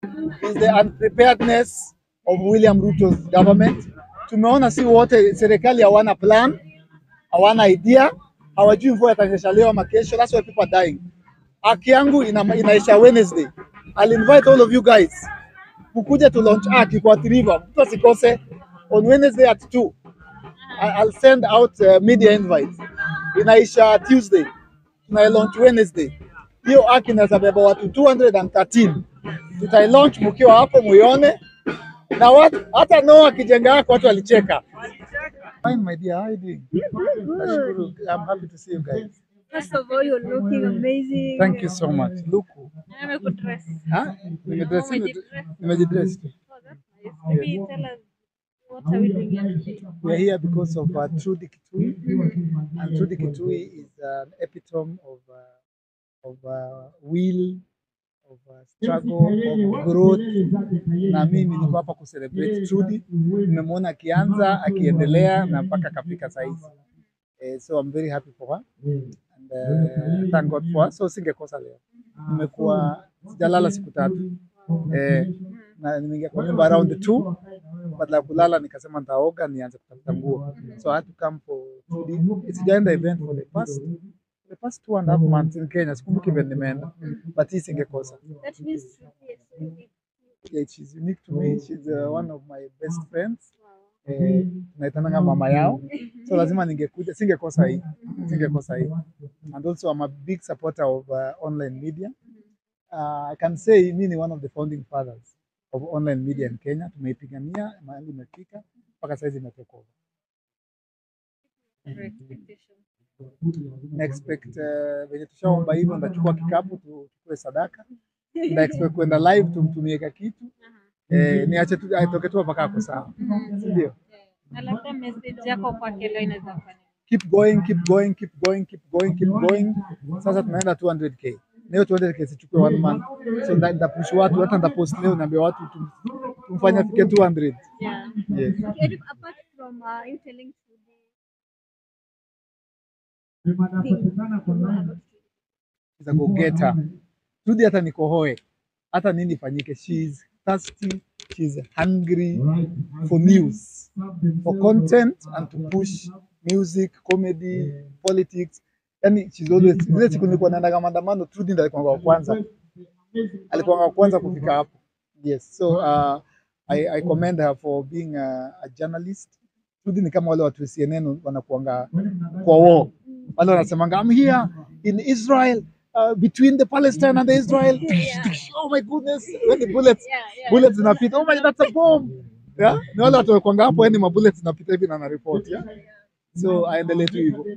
is the unpreparedness of William Ruto's government. Tumeona si wote, serikali hawana plan, hawana idea, hawajui mvua itanyesha leo ama kesho. That's why people are dying. Haki yangu ina, inaisha Wednesday. I'll invite all of you guys mkuje to launch haki kwa Athi River, mtu asikose on Wednesday at 2. I- I'll send out uh, media invites. Inaisha Tuesday, tuna launch Wednesday. Hiyo haki inaweza beba watu 213. Tutai launch mkiwa hapo muione, na watu hata Noah akijenga yako watu walicheka. Fine my dear, how are you doing? Nashukuru. I'm happy to see you guys. First of all, you're looking amazing. Thank you so much. Look, Nimekudress. ha? Nimedress Umejidress. nimejidress. Oh, that's nice. Maybe tell us what are we doing here today? We're here because of uh, Trudy Kitui, and Trudy Kitui is an epitome of uh, of uh, will, of uh, struggle, of growth. Na mimi niko hapa kucelebrate Trudy. Nimemwona akianza akiendelea na mpaka akafika saizi. Eh, so I'm very happy for her and uh, thank God for her. So singekosa leo. Nimekuwa sijalala siku tatu eh, na nimeingia kwa nyumba around two badala ya kulala nikasema nitaoga nianze kutafuta nguo so I had to come for two days. sijaenda event for the past the past two and a half months in Kenya sikumbuki event nimeenda but hii singekosa That means yes, really. yeah, she's unique to me she's uh, one of my best friends eh, naitananga mama yao so lazima ningekuja singekosa hii singekosa hii and also I'm a big supporter of uh, online media uh, I can say mi ni one of the founding fathers of online media in Kenya tumeipigania mahali imefika mpaka saizi imetoka over Your expectation. na expect uh, venye tushaomba hivyo ndachukua kikapu tu- tuchukue sadaka na expect kwenda live tumtumie ka kitu eh, niache tu atoke tu mpaka ako sawa si ndio Na labda message yako kwake leo inaweza kufanya. keep going keep going keep going keep going keep going sasa tunaenda 200k na hiyo 200k sichukue one month so nda- nitapush watu hata nitapost leo niambia watu tum- tumfanye afike 200 Yeah. yes Eric, apart from uh, you telling Trudy is a go getter Trudy hata nikohoe hata nini ifanyike she is thirsty she is hungry for news for content and to push music comedy politics yani she's always zile siku nilikuwa naendaga maandamano Trudy ndiye alikuwa wa kwanza alikuwa wa kwanza kufika hapo yes so uh, I, I commend her for being a, a journalist Trudy ni kama wale watu wa CNN wanakuanga kwa war wale wanasemanga I'm here in Israel uh, between the Palestine and the Israel oh my goodness when the bullets Yeah, yeah. bullets zinapita oh my that's a bomb yeah ni wale watu wakwanga hapo yani mabullets zinapita hivi na na report yeah so aendelee tu hivyo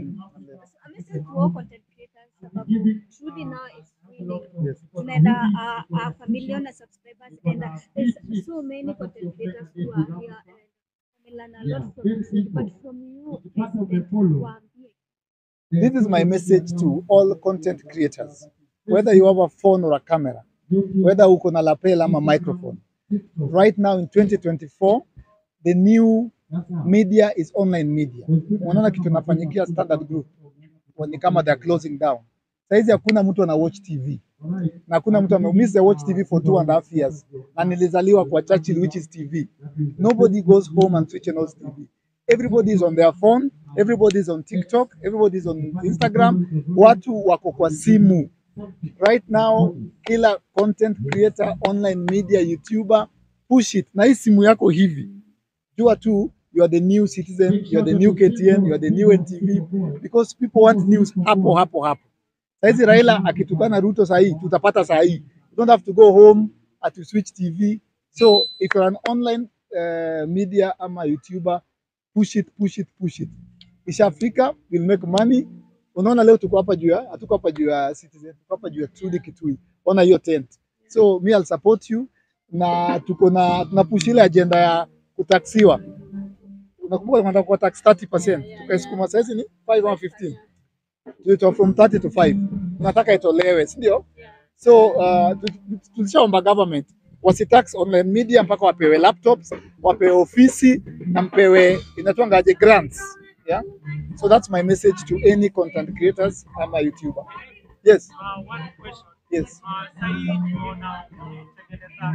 A message to all content creators sababu Trudy now is really yes. tunaenda uh, uh, a million subscribers and uh, there's so many content creators who are here and we learn a lot from you but from you President waambie This is my message to all content creators. Whether you have a phone or a camera, whether uko na lapel ama microphone. Right now in 2024, the new media is online media. Unaona kitu nafanyikia Standard Group. Ni kama they are closing down. Saizi hakuna mtu ana watch TV. Na hakuna mtu ameumiza watch TV for two and a half years. Na nilizaliwa kwa Churchill which is TV. Nobody goes home and switch on TV. Everybody is on their phone, everybody is on TikTok, everybody is on Instagram. Watu wako kwa simu. Right now, kila content creator, online media, YouTuber, push it. Na hii simu yako hivi. Jua tu you are the new citizen, you are the new KTN, you are the new NTV because people want news hapo hapo hapo. Saizi Raila akitukana Ruto sahi, tutapata sahi. You don't have to go home at to switch TV. So if you're an online uh, media ama YouTuber, push it, push it, push it. Ishafika, we'll make money. Unaona leo tuko hapa juu ya, hatuko hapa juu ya Citizen, tuko hapa juu ya Trudy Kitui. Ona hiyo tent. So me I'll support you na tuko na tunapush ile agenda ya kutaksiwa. Unakumbuka tunataka kuwa tax 30%. Tukaisukuma saizi ni 5 ama 15. Tulitoa from 30 to 5. Tunataka itolewe, si ndio? So uh, tu- tu- tulishaomba government wasitax online media mpaka wapewe laptops, wapewe ofisi na mpewe inatwangaje grants. Yeah? So that's my message to any content creators ama YouTuber. Yes. Uh, one question. Yes. Uh, sahii tunaona umetengeneza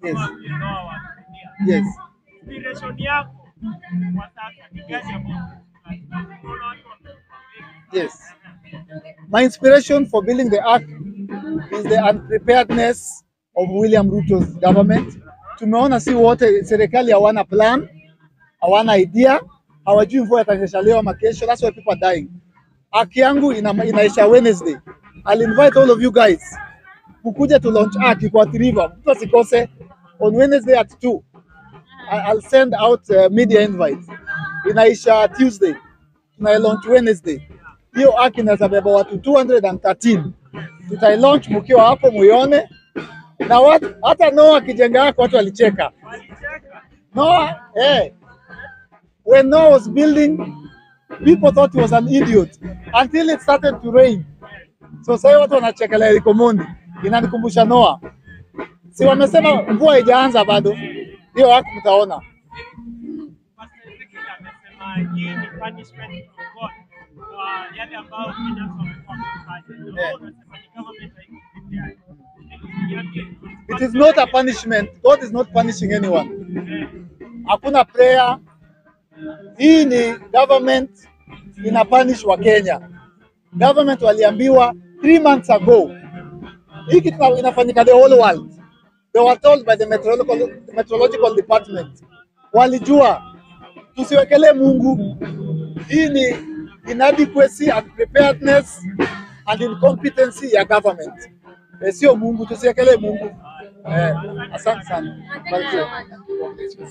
Yes. waambie Noah wasaidia. Yes. Inspiration yako kwa sasa ni gani ambayo unaona watu wamekuwa Yes. My inspiration for building the ark is the unpreparedness of William Ruto's government. Tumeona si wote, serikali hawana plan, hawana idea, hawajui mvua itanyesha leo ama kesho. That's why people are dying. Ark yangu ina, inaisha Wednesday. I'll invite all of you guys mkuje to launch ark kwa Athi River. Mtu asikose on Wednesday at 2. I- I'll send out uh, media invites. Inaisha Tuesday. Tuna launch Wednesday. Hiyo ark inaweza beba watu 213. Tutailaunch mkiwa hapo muione. Na watu hata Noah akijenga yako watu walicheka. Noah, eh. When Noah was building, people thought he was an idiot until it started to rain. So sasa watu wanachekelea Eric Omondi. Inanikumbusha Noah. Si wamesema mvua haijaanza bado. Hiyo ark mtaona. Pastor Ezekiel amesema hii ni punishment from God kwa yale ambayo Kenyans wamekuwa wakifanya. Na wewe unasema ni government haiko peke yake. Niambie, It is not a punishment. God is not punishing anyone. Hakuna prayer. Hii ni government ina punish wa Kenya. Government waliambiwa three months ago. Hii kitu ina- inafanyika the whole world. They were told by the meteorological, meteorological department. Walijua tusiwekelee Mungu. Hii ni inadequacy and preparedness and incompetency ya government. Eh, sio Mungu, tusiwekelee Mungu. Eh, asante sana. Barikiwe.